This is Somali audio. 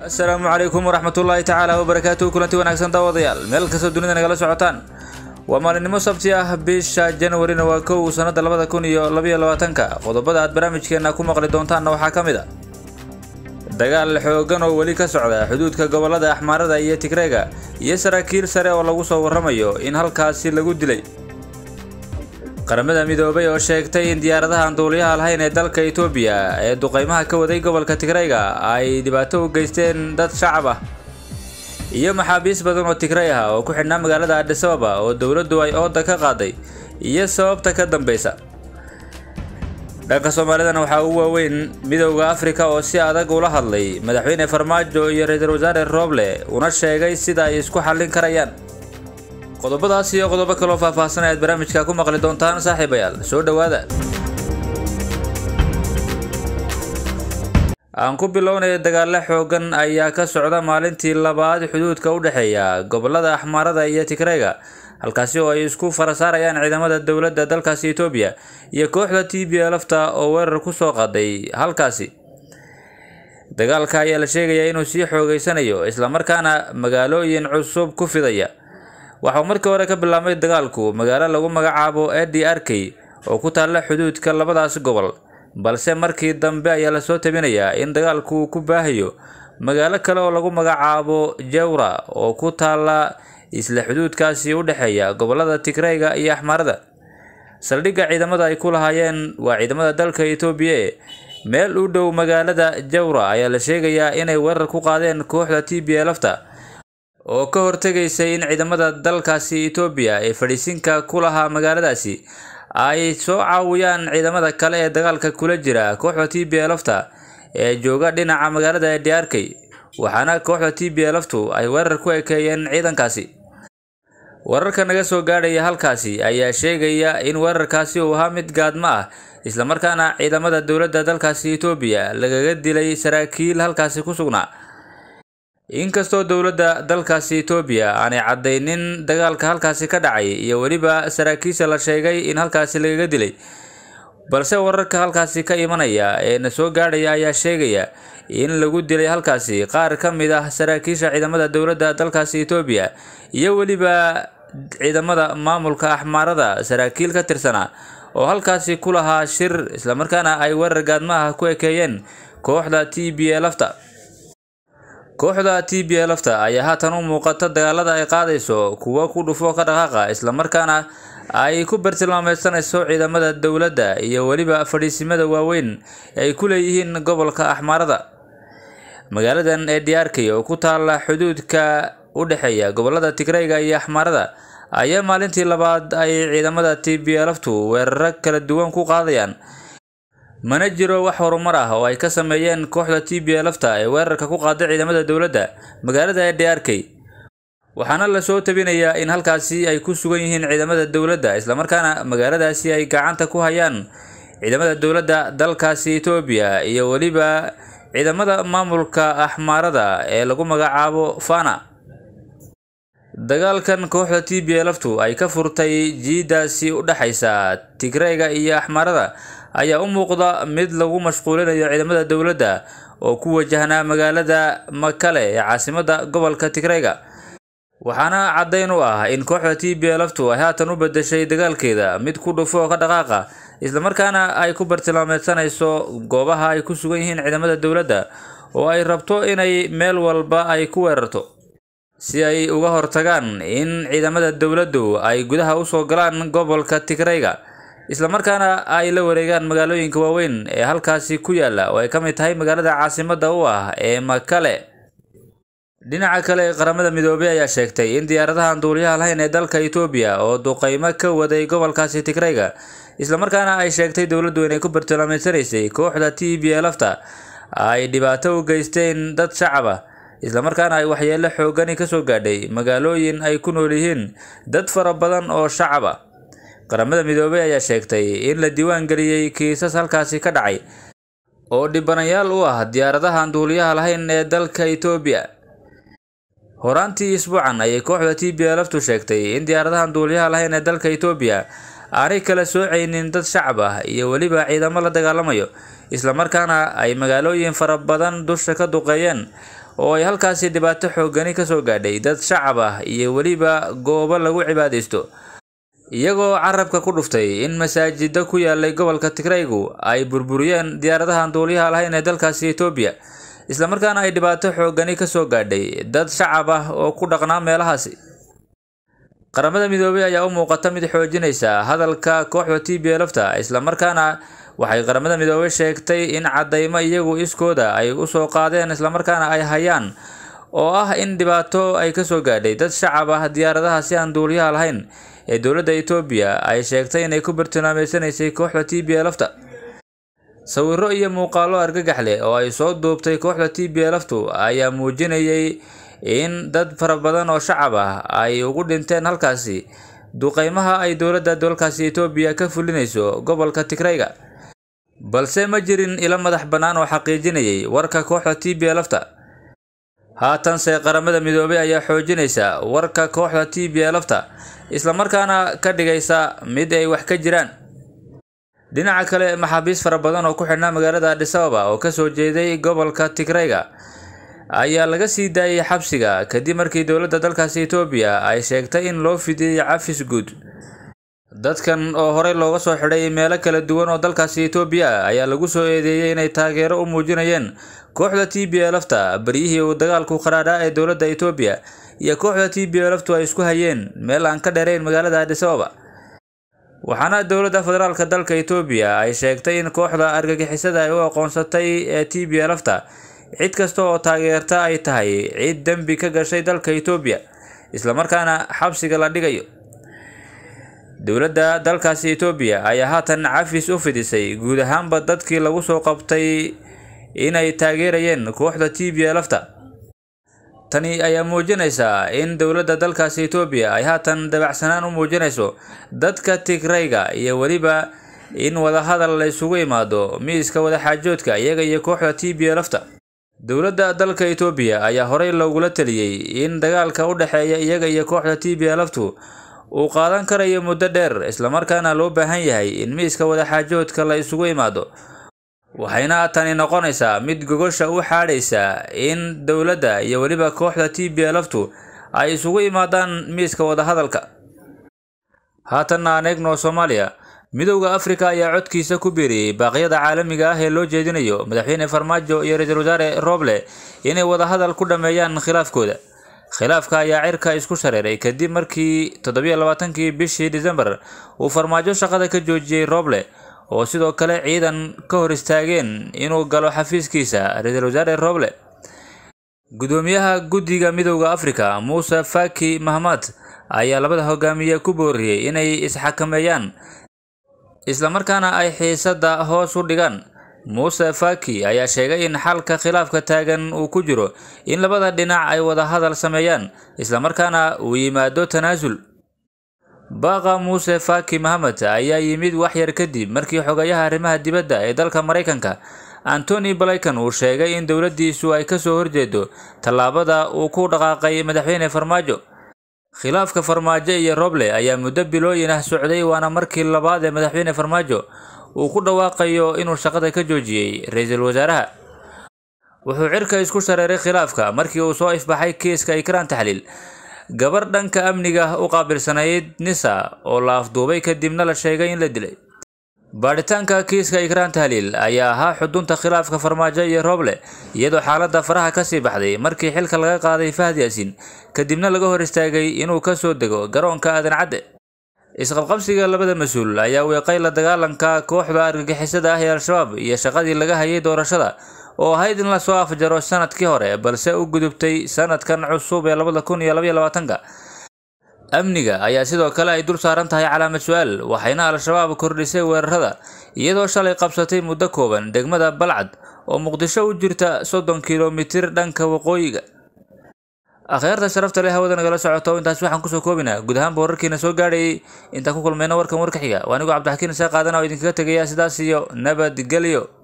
asalaamu calaykum waraxmatullaahi tacaala wabarakaatuhu kulanti wanaagsan daawadayaal meel kastoo dunida nagala socotaan waa maalinimo sabti ah bisha janwarina waa kow sanada labada kun iyo labaiyo labaatanka qodobada aad barnaamijkeena ku maqli doontaanna waxaa ka mid a dagaal xoogan oo weli ka socda xuduudka gobolada axmaarada iyo tigreega iyo saraakiil sare oo lagu soo warramayo in halkaasi lagu dilay qaramada midoobay oo sheegtay in diyaaradaha aan duuliyaha lahayn ee dalka itoobiya ee duqeymaha ka waday gobolka tigreyga ay dhibaato u geysteen dad shacab ah iyo maxaabiis badan oo tigrey ah oo ku xidhnaa magaalada adhisababa oo dowladdu ay ooda ka qaaday iyo sababta ka dambeysa dhanka soomaalidana waxaa ugu waaweyn midowda afrika oo si adag ula hadlay madaxweyne farmaajo iyo ra-iisul wasaare rooble una sheegay sida ay isku xallin karayaan qodobadaas iyo qodobo kaloo faahfaahsan ayaad barnaamijka ku maqli doontaan saaxiibayaal soo dhowaada aan ku bilownaya dagaalo xoogan ayaa ka socda maalintii labaad xuduudka u dhexeeya gobolada axmaarada iyo tigreyga halkaasi oo ay isku farasaarayaan ciidamada dowladda dalkaasi etoobiya iyo kooxda t b lafta oo weerar ku soo qaaday halkaasi dagaalka ayaa la sheegayaa inuu sii xoogeysanayo islamarkaana magaalooyin cusub ku fidaya waxauu markii hore ka bilaabmay dagaalku magaalo lagu magacaabo edi arkey oo ku taalla xuduudka labadaas gobol balse markii dambe ayaa lasoo tabinayaa in dagaalku ku baahayo magaalo kale oo lagu magacaabo jawra oo ku taalla isla xuduudkaasi u dhexeeya gobolada tigreyga iyo axmaarada saldhigga ciidamada ay ku lahaayeen waa ciidamada dalka etoobiya e meel u dhow magaalada jawra ayaa la sheegayaa inay weerar ku qaadeen kooxda t b lafta oo ka hortegaysay in ciidamada dalkaasi etoobiya ee fadhiisinka ku lahaa magaaladaasi ay soo caawiyaan ciidamada kale ee dagaalka kula jira kooxda t b lafta ee jooga dhinaca magaalada ediarkey waxaana kooxda t b laftu ay weerar ku ekeeyeen ciidankaasi wararka naga soo gaadhaya halkaasi ayaa sheegaya in weerarkaasi uu ahaa mid gaadmo ah islamarkaana ciidamada dowladda dalkaasi etoobiya lagaga dilay saraakiil halkaasi ku sugnaa inkastoo dowladda dalkaasi etoobiya aanay caddaynin dagaalka halkaasi ka dhacay iyo weliba saraakiisha la sheegay in halkaasi lagaga dilay balse wararka halkaasi ka imanaya ee na soo gaadhaya ayaa sheegaya in lagu dilay halkaasi qaar ka mid ah saraakiisha ciidamada dowladda dalkaasi etoobiya iyo weliba ciidamada maamulka axmaarada saraakiil ka tirsanaa oo halkaasi ku lahaa shir islamarkaana ay weerar gaadmaha ku ekeeyeen kooxda t b lafta kooxda t b lafta ayaa haatan u muuqata dagaalada ay qaadayso kuwo ku dhufo ka dhaqaaqa islamarkaana ay ku bartilmaameysanayso ciidamada dowladda iyo weliba fadhiisimada waaweyn ay ku leeyihiin gobolka axmaarada magaaladan ee diyaarkay oo ku taalla xuduudka u dhexeeya gobolada tigreyga iyo axmaarada ayaa maalintii labaad ay ciidamada t b laftu weeraro kala duwan ku qaadayaan mana jiro wax horumar ah oo ay ka sameeyeen kooxda t b lafta ee weerarka ku qaaday ciidamada dowladda magaalada ee diyaarkey waxaana lasoo tabinayaa in halkaasi ay ku sugan yihiin ciidamada dowladda islamarkaana magaaladaasi ay gacanta ku hayaan ciidamada dowladda dalkaasi etoobiya iyo weliba ciidamada maamulka axmaarada ee lagu magacaabo fana dagaalkan kooxda t b laftu ay ka furtay jiidaasi u dhexaysa tigreyga iyo axmaarada ayaa u muuqda mid lagu mashquulinayo ciidamada dowladda oo ku wajahnaa magaalada makale ee caasimada gobolka tigreyga waxaana caddayn u ah in kooxda t b laftu ay haatan u bedeshay dagaalkeeda mid ku dhufo ka dhaqaaqa islamarkaana ay ku bartilmaameysanayso goobaha ay ku sugan yihiin ciidamada dowladda oo ay rabto inay meel walba ay ku weerarto si ay uga hortagaan in ciidamada dowladdu ay gudaha usoo galaan gobolka tigreyga islamarkaana ay la wareegaan magaalooyinka waaweyn ee halkaasi ku yaala oo ay ka mid tahay magaalada caasimada u ah ee makale dhinaca kale qaramada midoobey ayaa sheegtay in diyaaradahan duuliyaha lahayn ee dalka etoobiya oo duqeymo ka waday gobolkaasi tigreyga islamarkaana ay sheegtay dowladdu inay ku bartilmaameysanaysay kooxda t b lafta ay dhibaato u geysteen dad shacab ah islamarkaana ay waxyeelo xoogani kasoo gaadhay magaalooyin ay ku nool yihiin dad fara badan oo shacab ah qaramada midoobey ayaa sheegtay in la diiwaan geliyey kiisas halkaasi ka dhacay oo dhibanayaal u ah diyaaradahan duuliyaha lahayn ee dalka etoobiya horaantii isbuucan ayay kooxda t b laftu sheegtay in diyaaradahan duuliyaha lahayn ee dalka etoobiya aanay kala soocaynin dad shacab ah iyo weliba ciidamo la dagaalamayo islamarkaana ay magaalooyin fara badan dusha ka duqeeyeen oo ay halkaasi dhibaato xoogani kasoo gaadhay dad shacab ah iyo weliba goobo lagu cibaadaysto iyagoo carabka ku dhuftay in masaajida ku yaalay gobolka tigraygu ay burburiyeen diyaaradahan duuliyaha lahayn ee dalkaasi etoobiya islamarkaana ay dhibaato xoogani kasoo gaadhay dad shacab ah oo ku dhaqnaa meelahaasi qaramada midoobay ayaa u muuqata mid xoojinaysa hadalka kooxda t b lfta islamarkaana waxay qaramada midoobay sheegtay in cadaymo iyagu iskooda ay usoo qaadeen islamarkaana ay hayaan oo ah in dhibaato ay kasoo gaadhay dad shacab ah diyaaradaha si aan duuliyaha lahayn ee dowladda etoobiya ay sheegtay inay ku bartilmaameysanaysay kooxda t b lfta sawiro iyo muuqaalo argagax leh oo ay soo duubtay kooxda t b lftu ayaa muujinayay in dad fara badan oo shacab ah ay ugu dhinteen halkaasi duqeymaha ay dowladda dalkaasi etoobiya ka fulinayso gobolka tigrayga balse ma jirin ilo madax bannaan oo xaqiijinayay warka kooxda t b lfta haatanse qaramada midoobay ayaa xoojinaysa warka kooxda t b lfta islamarkaana ka dhigaysa mid ay wax ka jiraan dhinaca kale maxaabiis fara badan oo ku xidhnaa magaalada adhis ababa oo kasoo jeeday gobolka tigrayga ayaa laga sii daayay xabsiga kadib markii dowladda dalkaasi etoobiya ay sheegtay in loo fidiyey cafis guud dadkan oo horey looga soo xidhay meelo kala duwan oo dalkaasi etoobiya ah ayaa lagu soo eedeeyey inay taageero u muujinayeen kooxda t b lfta baryihii uu dagaalku qaraadhaa ee dowladda etoobiya iyo kooxda t b lftu ay isku hayeen meel aan ka dheerayn magaalada adhis ababa waxaana dowladda federaalka dalka etoobiya ay sheegtay in kooxda argagixisada ay u aqoonsatay ee t b lfta cid kasta oo taageerta ay tahay cid dembi ka gashay dalka etoobiya islamarkaana xabsiga la dhigayo dowladda dalkaasi etoobiya ayaa haatan cafis u fidisay guud ahaanba dadkii lagu soo qabtay inay taageerayeen kooxda t b lfta tani ayaa muujinaysaa in dowladda dalkaasi etoobiya ay haatan dabacsanaan u muujinayso dadka tigrayga iyo weliba in wadahadal la isugu imaado miiska wadaxaajoodka iyaga iyo kooxda t b lfta dowladda dalka etoobiya ayaa horey loogula taliyey in dagaalka u dhexeeya iyaga iyo kooxda t b lftu uu qaadan karayo muddo dheer islamarkaana loo baahan yahay in miiska wadaxaajoodka la isugu imaado waxayna tani noqonaysaa mid gogosha u xaadhaysa in dowladda iyo weliba kooxda t b lftu ay isugu imaadaan miiska wadahadalka haatanna aan eegno soomaaliya midowda afrika ayaa codkiisa ku biiriyey baaqyada caalamiga ah ee loo jeedinayo madaxweyne farmaajo iyo ra-iisul wasaare roble inay wadahadal ku dhammeeyaan khilaafkooda khilaafka ayaa cirka isku shareeray kadib markii toddobiyo labaatankii bishii disembar uu farmaajo shaqada ka joojiyey roble oo sidoo kale ciidan ka hor istaageen inuu galo xafiiskiisa ra-iisul wasaare roble gudoomiyaha guddiga midowda afrika muuse faki mahmad ayaa labada hogaamiye ku booriyey inay isxakameeyaan islamarkaana ay xiisadda hoos u dhigaan muuse faki ayaa sheegay in xalka khilaafka taagan uu ku jiro in labada dhinac ay wada hadal sameeyaan islamarkaana uu yimaado tanaasul baaqa muuse faki mahamed ayaa yimid waxyar kadib markii xogayaha arrimaha dibadda ee dalka maraykanka antony blinkan uu sheegay in dowladdiisu ay kasoo horjeedo tallaabada uu ku dhaqaaqay madaxweyne farmaajo khilaafka farmaajo iyo roble ayaa muddo bilooyin ah socday waana markii labaad ee madaxweyne farmaajo uu ku dhawaaqayo inuu shaqada ka joojiyey ra-iisul wasaaraha wuxuu cirka isku shareeray khilaafka markii uu soo ifbaxay kiiska ikraan taxliil gabar dhanka amniga u qaabilsanayd nisa oo la afduubay kadibna la sheegay in la dilay baadhitaanka kiiska ikraan tahliil ayaa ahaa xudunta khilaafka farmaajo iyo roble iyadoo xaaladda faraha kasii baxday markii xilka laga qaaday fahad yaasiin kadibna laga hor istaagay inuu kasoo dego garoonka aadan cadde isqabqabsiga labada mas-uul ayaa weeqay la dagaalanka kooxda argagixisada ah ee al-shabaab iyo shaqadii laga hayay doorashada oo ahayd in lasoo afjaro sanadkii hore balse u gudubtay sanadkan cusub ee labada kun iyo labaiyo labaatanka amniga ayaa sidoo kale ay dul saaran tahay calaamad su-aal waxayna al-shabaab kordhisay weerarada iyadoo shalay qabsatay muddo kooban degmada balcad oo muqdisho u jirta soddon kilomitir dhanka waqooyiga akhyaarta sharafta leh hawada nagala socoto intaas waxaan kusoo koobinaa guud ahaanba wararkiina soo gaadhayay intaan ku kulmayna warkan warka xiga waa anigoo cabdixakiin isaa qaadana oo idinkaga tegaya sidaas iyo nabadgelyo